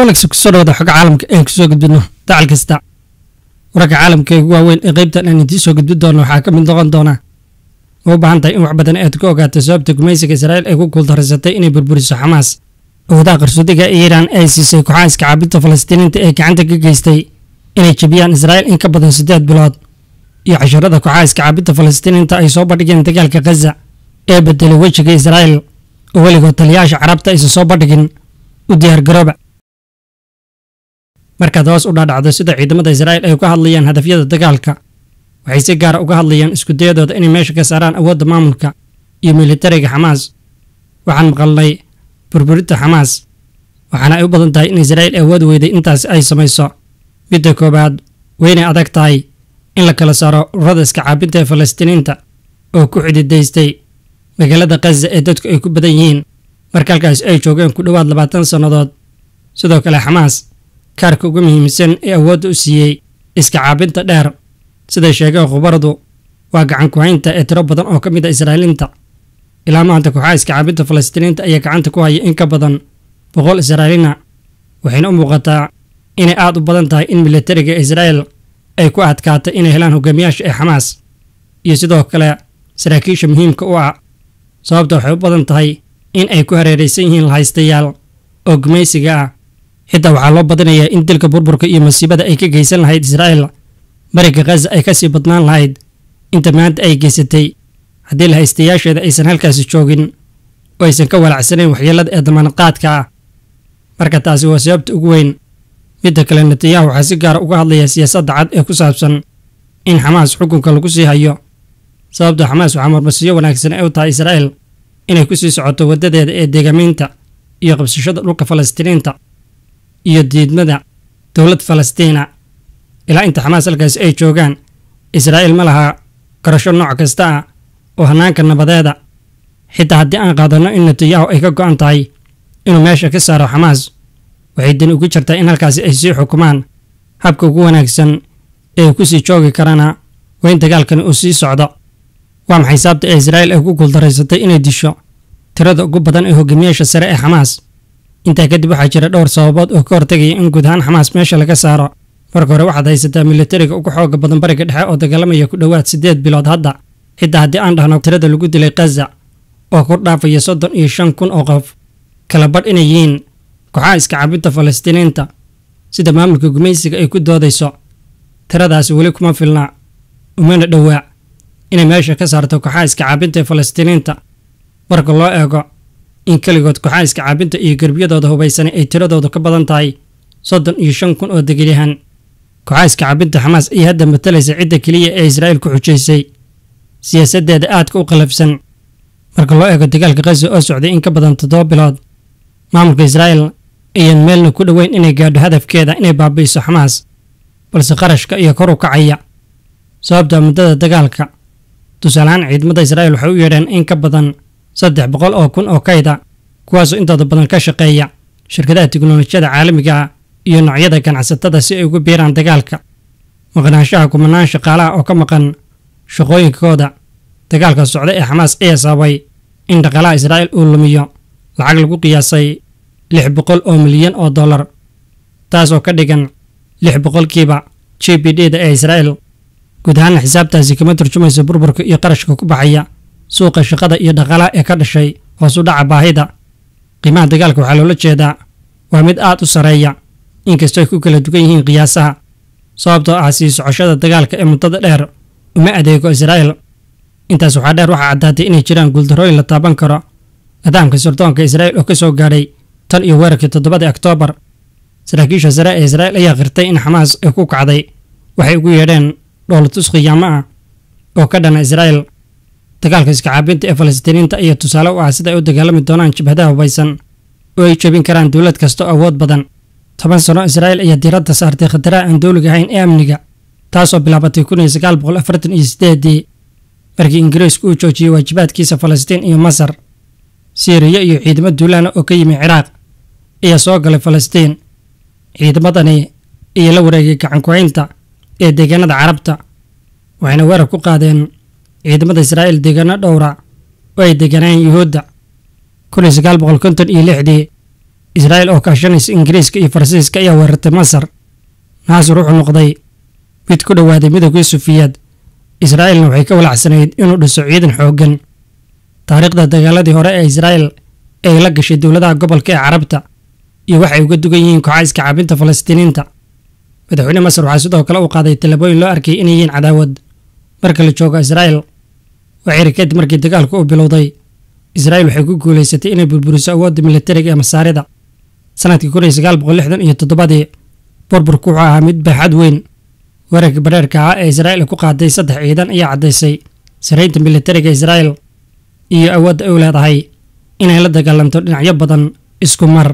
wanaagsan kusoo dhawada xogga caalamka ee kusoo gudbino dacal kasta wararka caalamka ee ugu waaweyn ee qaybtan aan idiin soo gudbin doono waxaa ka mid noqon doona ma u baahan tahay in wax badan aad ka ogaato sababta gumaysiga israa'iil ay ku guuldarraysatay inay burburiso xamaas awoodaha qarsoodiga ee iiraan ay siisay kooxaha iska caabinta falastiiniinta ee gacanta ka geystay inay jebiyaan israa'iil in ka badan siddeed bilood iyo casharada kooxaha iska caabinta falastiiniinta ay soo bandhigeen dagaalka khaza ee bedelay wejiga israa'iil oo weligood taliyayaasha carabta aysan soo bandhigin u diyaargarooba markaad hoos u dhaadhacdo sida ciidamada israa'iil ay uga hadlayaan hadafyada dagaalka waxay si gaara uga hadlayaan iskudayadooda inay meesha ka saaraan awoodda maamulka iyo militariga xamaas waxaan maqalnay burburinta xamaas waxaana ay u badan tahay in israa'iil awood weyday intaas ay samayso midda koowaad weynay adag tahay in la kala saaro ururada iska caabinta ee falastiiniinta oo ku xididaystay magaalada khaza ee dadku ay ku badan yihiin marka halkaas ay joogeen ku dhowaad labaatan sannadood sidoo kale xamaas kaarka ugu muhiimsan ee awoodda u siiyey iska caabinta dheer siday sheegeen khubaradu waa gacan ku-haynta ee tiro badan oo ka mid a israa'iiliinta ilaa maanta kooxaha iska caabinta falastiiniinta ayaa gacanta ku haya in ka badan boqol israa'iiliina waxayna u muuqataa inay aad u badan tahay in militariga israa'iil ay ku adkaatay inay helaan hogaamiyaasha ee xamaas iyo sidoo kale saraakiisha muhiimka u ah sababta waxay u badan tahay in ay ku hareeraysan yihiin lahaystayaal oo gumaysiga ah xitaa waxaa loo badinayaa in dilka burburka iyo masiibada ay ka geysan lahayd israa'iil bariga khaza ay ka sii badnaan lahayd inta maanta ay geysatay haddii lahaystayaasheeda aysan halkaasi joogin oo aysan ka walacsanayn waxyeelada ee damaanadqaadka ah marka taasi waa sababta ugu weyn midda kale netanyahu waxaa si gaara uga hadlaya siyaasadda cad ee ku saabsan in xamaas xukunka lagu sii hayo sababta xamaas waxaa marmasiyo wanaagsan ee u tahay israa'iil inay ku sii socoto waddadeeda ee deegamiinta iyo qabsashada dhulka falastiiniinta iyo diidmada dowlad falastiina ilaa inta xamaas halkaasi ay joogaan israa'iil ma laha garasho nooc kasta ah oo hannaanka nabadeeda xitaa haddii aan qaadanno in netanyahu ay ka go'an tahay inuu meesha ka saaro xamaas waxay dani ugu jirtaa in halkaasi ay sii xukumaan habka ugu wanaagsan ee ku sii joogi karana waa in dagaalkani uu sii socdo waa maxay saabta ee israa'iil ay ku guuldaraysatay inay disho tirada ugu badan ee hogaamiyaasha sare ee xamaas intaa kadib waxaa jira dhowr sababood oo ka hortegaya in guud ahaan xamaas meesha laga saaro marka hore waxaad haysataa militariga ugu xooga badan bariga dhexe oo dagaalamaya ku dhowaad siddeed bilood hadda xitaa haddii aan dhahno tirada lagu dilay khaza oo kor dhaafaya soddon iyo shan kun oo qof kala badh inay yihiin kooxaha iska cabinta falastiiniinta sida maamulka gumaysiga ay ku doodayso tiradaasi weli kuma filna umana dhowaa inay meesha ka saarto kooxaha iska caabinta ee falastiiniinta marka loo eego in keligood kooxaha iska caabinta iyo gerbiyadooda hubaysanay ay tiradoodu ka badan tahay soddon iyo shan kun oo degilyahan kooxaha iska caabinta xamaas ayaa hadda matalaysa cidda keliya ee israa'iil ku xujaysay siyaasaddeeda aadka u qalafsan marka loo eego dagaalka khaza oo socday in ka badan toddoba bilood maamulka israa'iil ayaan meelna ku dhoweyn inay gaadho hadafkeeda inay baabi'iso xamaas balse qarashka iyo kor u kacaya sababta muddada dagaalka tusaalehaan ciidamada israa'iil waxay u yeedheen in ka badan saddex boqol oo kun oo kayda kuwaasoo intooda badan ka shaqeeya shirkadaha tiknolojiyada caalamiga ah iyo noocyada ganacsatada si ay ugu biiraan dagaalka maqnaanshaha kumanaan shaqaalaha oo ka maqan shaqooyinkooda dagaalka socda ee xamaas ayaa sababay in dhaqaalaha israa'iil uu lumiyo lacag lagu qiyaasay lix boqol oo milyan oo dollar taasoo ka dhigan lix boqolkiiba g b d da ee israa'iil guud ahaana xisaabtaasi kama turjumayso burburka iyo qarashka ku baxaya suuqa shaqada iyo dhaqaalaha ee ka dhashay hoos u dhaca baahida qiimaha dagaalka waxaa loola jeedaa waa mid aad u sarreeya inkastoo ay ku kala dugan yihiin qiyaasaha sababtoo ah sii socoshada dagaalka ee muddada dheer uma adeego israa'iil intaas waxaa dheer waxaa caddaatay inay jiraan guuldarrooyin la taaban karo nidaamka sirdoonka israa'iil oo ka soo gaadhay tan iyo weerarkii toddobadii oktoobar saraakiisha sare ee israa'iil ayaa qirtay in xamaas ay ku kacday waxay ugu yeedheen dhoolatus khiyaamo ah oo ka dhana israa'iil dagaalka iska caabinta ee falastiiniinta ayaa tusaale u ah sida ay u dagaalami doonaan jabhadaha hubaysan oo ay jebin karaan dowlad kasta oo awood badan toban sano israa'iil ayaa diiradda saartay khataraha aan dowliga ahayn ee amniga taasoo bilaabatay kun iyo sagaal boqol afartan iyo sideedii markii ingiriisku uu joojiyey waajibaadkiisa falastiin iyo masar siiriya iyo ciidamo duulaana oo ka yimi ciraaq ayaa soo galay falastiin ciidamadani iyo la wareegay gacanku-haynta ee deegaanada carabta waxayna weerar ku qaadeen ciidamada israa'iil deegaano dhowra oo ay deganaan yuhuudda kun iyo sagaal boqol konton iyo lixdii israa'iil oo kaashanaysa ingiriiska iyo faransiiska ayaa weerartay masar naasir wuxuu noqday mid ku dhowaaday midoogii sufiyaad israa'iilna waxay ka walacsanayd inuu dhiso ciidan xooggan taariikhda dagaaladii hore ee israa'iil ee la gashay dowladaha gobolka ee carabta iyo waxay uga dugan yihiin kooxayska caabinta falastiiniinta madaxweyne masar waxaa sidoo kale uu qaaday tallaabooyin loo arkay inay yihiin cadaawad marka la joogo israa'iil waxiri kadib markii dagaalku uu bilowday israa'iil waxay ku guulaysatay inay burburiso awoodda militariga ee masaarida sanadkii kun iyo sagaal boqol lixdan iyo toddobadii burburku wuxuu ahaa mid baaxad weyn weerarkii badheerka ahaa ee israa'iil ay ku qaaday saddex ciidan ayaa caddaysay saraynta militariga israa'iil iyo awoodda ay u leedahay inay la dagaalanto dhinacyo badan isku mar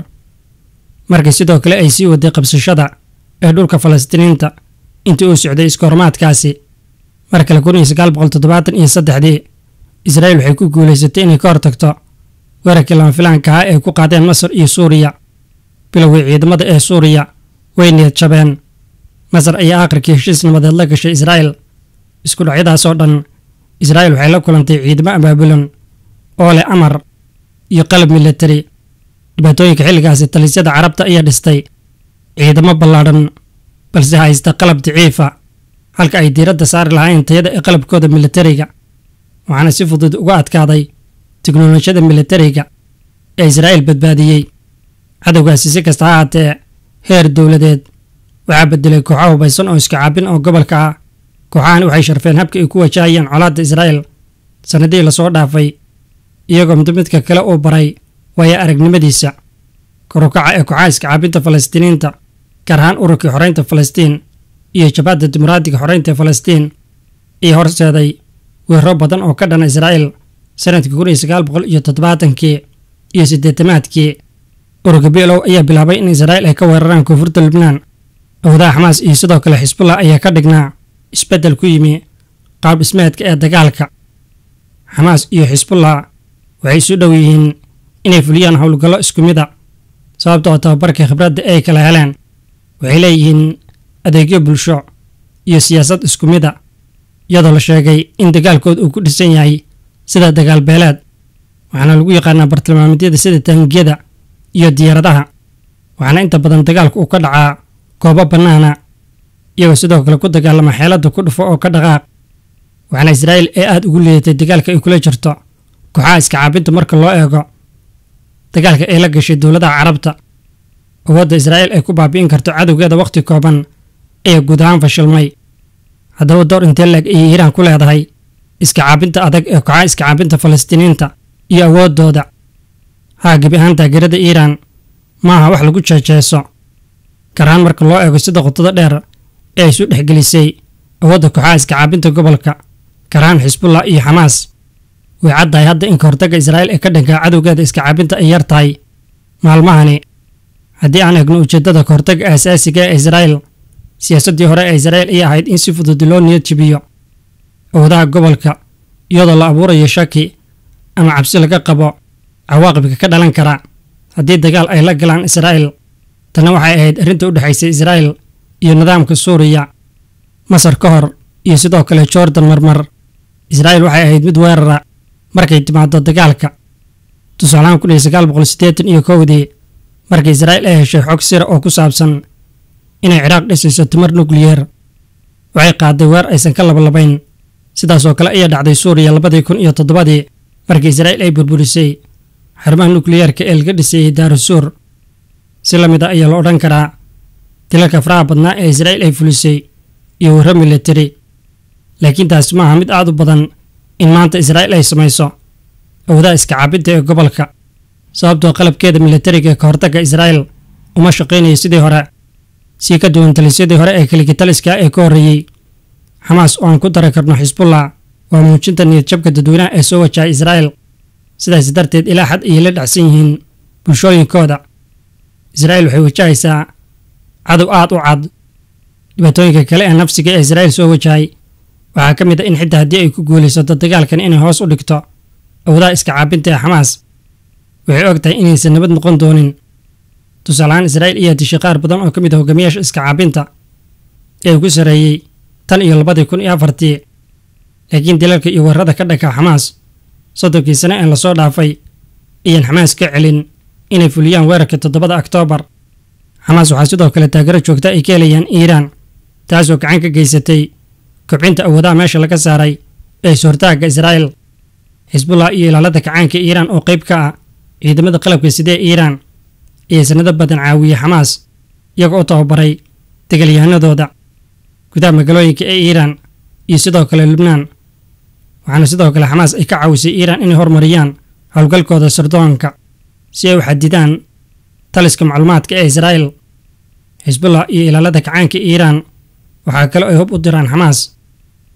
markii sidoo kale ay sii waday qabsashada ee dhulka falastiiniinta intii uu socday iskoormaadkaasi mar kale kun iyo sagaal boqol toddobaatan iyo saddexdii israa'iil waxay ku guulaysatay inay ka hortagto weerarkii lama filaanka ahaa ee ku qaadeen masar iyo suuriya bilowgii ciidamada ee suuriya way niyad jabeen masar ayaa aakhirkii heshiis nabadeed la gashay israa'iil isku dhacyadaas oo dhan israa'iil waxay la kulantay ciidamo abaabulan oo leh amar iyo qalab militari dhibaatooyinka xilligaasi talisyada carabta ayaa dhistay ciidamo ballaadhan balse haysta qalab daciifa halka ay diiradda saari lahayn tayada ee qalabkooda militariga waxaana si fudud uga adkaaday tiknolojiyada militariga ee israa'iil badbaadiyey cadowgaasi si kasta ha haatee heer dowladeed waxaa bedelay kooxo hubaysan oo iska caabin oo gobolka ah kooxahani waxay sharfeen habka ay ku wajahayeen colaadda israa'iil sannadihii lasoo dhaafay iyagoo mid midka kale uu baray waayo aragnimadiisa korukaca ee kooxaha iska caabinta falastiiniinta gaar ahaan ururkii xoreynta falastiin iyo jabhadda dimuqraadiga xoreynta ee falastiin iyo horseeday weerro badan oo ka dhana israa'iil sanadkii kun iyo sagaal boqol iyo toddobaatankii iyo siddeetamaadkii ururka bilow ayaa bilaabay in israa'iil ay ka weeraraan koonfurta lubnaan awdaha xamaas iyo sidoo kale xisbullah ayaa ka dhignaa isbeddel ku yimi qaab dhismeedka ee dagaalka xamaas iyo xisbullah waxay isu dhow yihiin inay fuliyaan howlgallo isku mid a sababta oo tababarka khibradda ay kala heleen waxay leeyihiin adeegyo bulsho iyo siyaasad isku mid a iyadoo la sheegay in dagaalkood uu ku dhisan yahay sida dagaal beeleed waxaana lagu yaqaanaa bartilmaameedyada sida taangiyada iyo diyaaradaha waxaana inta badan dagaalku uu ka dhacaa goobo bannaana iyagoo sidoo kale ku dagaalama xeeladda ku dhufo oo ka dhaqaaq waxaana israa'iil ee aada ugu liidatay dagaalka ay kula jirto kooxaha iska caabinta marka loo eego dagaalka ay la gashay dowladaha carabta awoodda israa'iil ay ku baabi'in karto cadowgeeda wakhti kooban ayaa guud ahaan fashilmay haddaba door intee leeg ayay iiraan ku leedahay iska caabinta adag ee kooxaha iska caabinta falastiiniinta iyo awooddooda haa gebi ahaan taageerada iiraan ma aha wax lagu jeejeeso gaar ahaan marka loo eego sida qotada dheer ee ay isu dhexgelisay awoodda kooxaha iska caabinta gobolka gaar ahaan xisbullah iyo xamaas way caddahay hadda in kahortagga israa'iil ee ka dhanka cadowgeeda iska caabinta ay yar tahay maalmahani haddii aan eegno ujeeddada kahortagga aasaasiga ee israa'iil siyaasaddii hore ee israa'iil ayay ahayd in si fudud loo niyad jibiyo awoodaha gobolka iyadoo la abuurayo shaki ama cabsi laga qabo cawaaqibka ka dhalan kara haddii dagaal ay la galaan israa'iil tanna waxay ahayd arrinta u dhexaysay israa'iil iyo nidaamka suuriya masar ka hor iyo sidoo kale jordan marmar israa'iil waxay ahayd mid weerara markay timaado dagaalka tusaalahaan kun iyo sagaal boqol siddeetan iyo kowdii markii israa'iil ay heshay xog sira oo ku saabsan inay ciraaq dhisayso timar nukliyeer waxay qaaday weer aysan ka labalabayn sidaas oo kale ayaa dhacday suuriya labadii kun iyo toddobadii markii israa'iil ay burburisay xarumaha nukliyeerka ee laga dhisayey daarusuur si la mid a ayaa la odhan karaa dilalka faraha badnaa ee israa'iil ay fulisay iyo warro militari laakiin taasi maaha mid aad u badan in maanta israa'iil ay samayso awoodaha iska caabinta ee gobolka sababtoo qalabkeeda militariga ee ka hortagga israa'iil uma shaqaynayo sidii hore sii ka duwan talisyadii hore ee kaligitaliska ee ka horreeyey xamaas oo aan ku dari karno xisbullah waa muujinta niyadjabka dadweynaha ee soo wajahay israa'iil sidaas darteed ilaa xad ayay la dhacsan yihiin bulshooyinkooda israa'iil waxay wajahaysaa cadow aad u cad dhibaatooyinka kale ee nafsiga ee israa'iil soo wajahay waxaa ka mid a in xitaa haddii ay ku guulaysato dagaalkan inay hoos u dhigto awoodaha iska caabinta ee xamaas waxay og tahay inaysan nabad noqon doonin tusaalahaan israa'iil ayaa dishay qaar badan oo ka mid a hogaamiyaasha iska caabinta ee ugu sarreeyey tan iyo labadii kun iyo afartii laakiin dilalka iyo weerarada ka dhanka xamaas soddonkii sane ee lasoo dhaafay ayaan xamaas ka celin inay fuliyaan weerarka toddobada oktoobar xamaas waxaa sidoo kale taageero joogta ay ka helayaan iiraan taasoo gacan ka geysatay kobcinta awoodaha meesha laga saaray ee is-hortaagga israa'il xisbullah iyo ilaalada kacaanka iiraan oo qayb ka ah ciidamada qalabka sidee iiraan iyo sanado badan caawiyey xamaas iyaga oo tababaray dagaalyahanadooda gudaha magaalooyinka ee iiraan iyo sidoo kale lubnaan waxaana sidoo kale xamaas ay ka caawisay iiraan inay hormariyaan howlgalkooda sardoonka si ay u xadidaan taliska macluumaadka ee israa'il xisbullah iyo ilaalada kacaanka iiraan waxaa kale ay hub u diraan xamaas